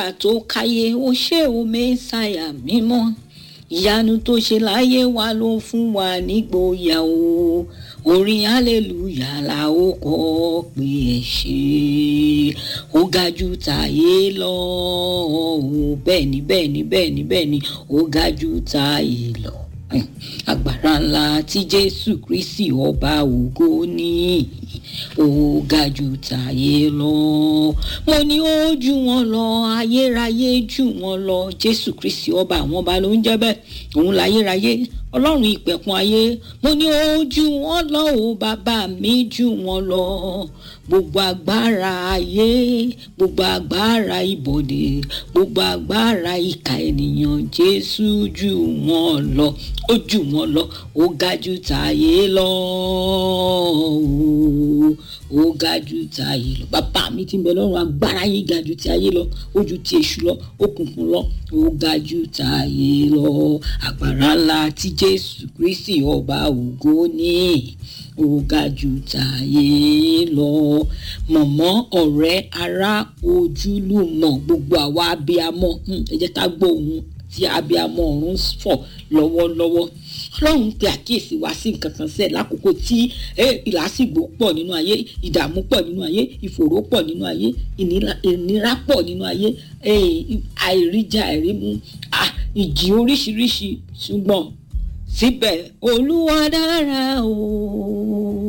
tó káyé ó ṣe o mẹ́sàyà mímọ́ ìyanu tó ṣe láyé wa ló fún wa nígboyà o orin hallelujah la ó kọ pé ẹ ṣe ó ga jù tàyé lọ o bẹ́ẹ̀ ni bẹ́ẹ̀ ni bẹ́ẹ̀ ni bẹ́ẹ̀ ni ó ga jù tàyé lọ agbára ńlá tí jésù kristi ọba ògo ní ó ga jù tàyé lọ mo ní ó jù wọn lọ ayérayé jù wọn lọ jésù kristi ọba àwọn ọba ló ń jẹ́ bẹ́ẹ̀ òun láyérayé ọlọ́run ìpẹ̀kun ayé mo ní ó jù wọn lọ o bàbá mi jù wọn lọ gbogbo agbára ayé gbogbo agbára ìbọ̀dé gbogbo agbára ìka ènìyàn jésù jù wọn lọ ó jù wọn lọ ó ga jù tàyé lọ ó ga jù tàyé lọ bàbá mi ti ń bẹ lọ́rùn agbára yìí ga jù ti ayé lọ ó jù ti èṣù lọ òkùnkùn lọ ó ga jù tàyé lọ agbára ńlá tí jésù kristi ọba ògo ní ó ga jù tàyé lọ mọ̀mọ́ ọ̀rẹ́ ará ojúlùmọ̀ gbogbo àwa abiyamọ ẹ jẹ́ ká gbọ́ ohun tí abiyamọ ọ̀run fọ̀ lọ́wọ́lọ́wọ́ ọlọ́run pe àkíyèsí wa sí nǹkan kan sẹ́ẹ̀ lákòókò tí ìlàsìgbò pọ̀ nínú ayé ìdààmú pọ̀ nínú ayé ìfòòró pọ̀ nínú ayé ìnira pọ̀ nínú ayé àìríjà àìrímú ìjì oríṣiríṣi ṣùgbọ́n síbẹ̀ olúwa dára o